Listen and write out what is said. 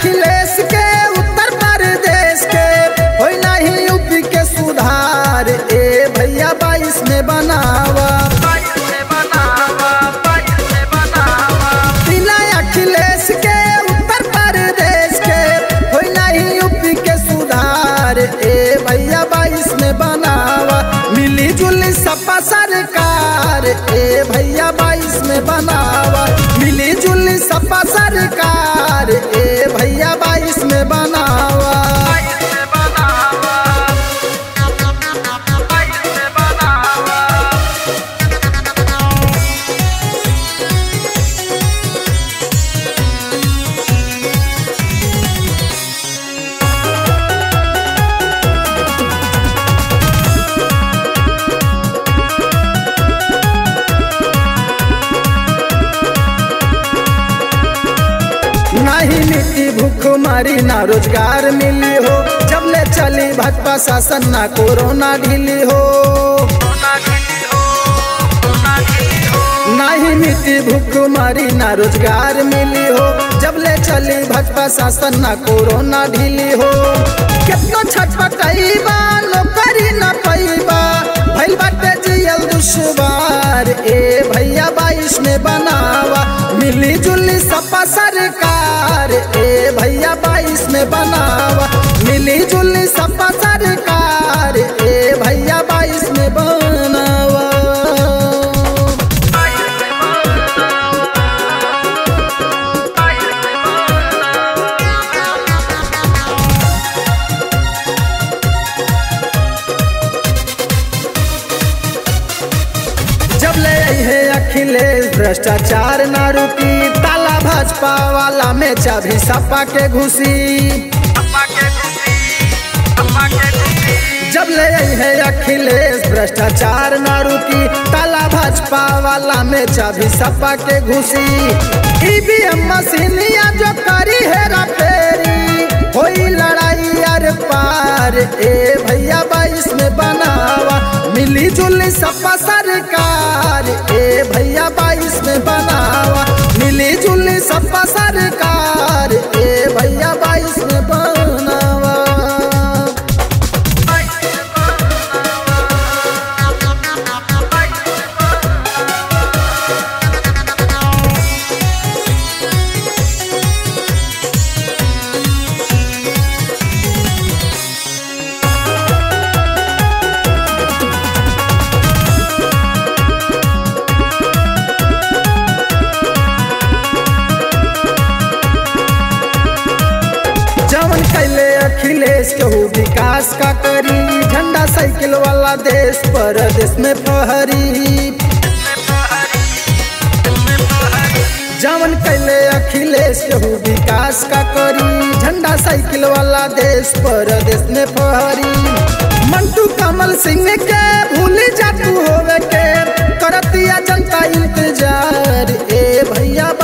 अखिलेश के उत्तर प्रदेश के होई नहीं यूपी के सुधार ए भैया बाईस में बनावा बिना अखिलेश के उत्तर प्रदेश के होई नहीं यूपी के सुधार ए भैया बाईस में बनावा मिली जुली सपा सरकार ए भैया बाईस में बनावा मिली जुली सपा सरकार ए भैया बाईस में बनावा नहीं मिट्टी भूख मारी ना रोजगार मिली हो जब ले चली भाजपा शासन ना कोरोना ढीली हो नहीं मिट्टी भूख मारी ना रोजगार मिली हो जब ले चली भाजपा शासन ना कोरोना ढीली हो कितना छटपटाईबा नौकरी ना पैबा भइल बाटे जियल दुश्वार ए भैया बाईस में बनावा मिली जुली सपा सरकार ए भैया बाईस में बनावा मिली जुली सपा सरकार ए भैया बाईस में बनावा जब ले है अखिलेश भ्रष्टाचार ना रुकी ताला भाजपा वाला में चाबी सपा के घुसी जब ले है अखिलेश भ्रष्टाचार ना रुकी ताला भाजपा वाला में चाबी सपा के घुसी ईवीएम मशीनिया जो करी हेरा फेरी होई लड़ाई यार पार ए भैया बाईस में बनावा मिली जुली सपा सरकार ए भैया बाईस में बनावा मिली जुली सपा सरकार ए भैया बाईस में बनावा जवन कैले अखिलेश केहू विकास का करी झंडा साइकिल वाला देश पर देश में फहरी जवन कैले अखिलेश केहू विकास का करी झंडा साइकिल वाला देश पर देश में फहरी मंटू कमल सिंह के भूल जातू होवे के करतिया जनता इंतजार ए भैया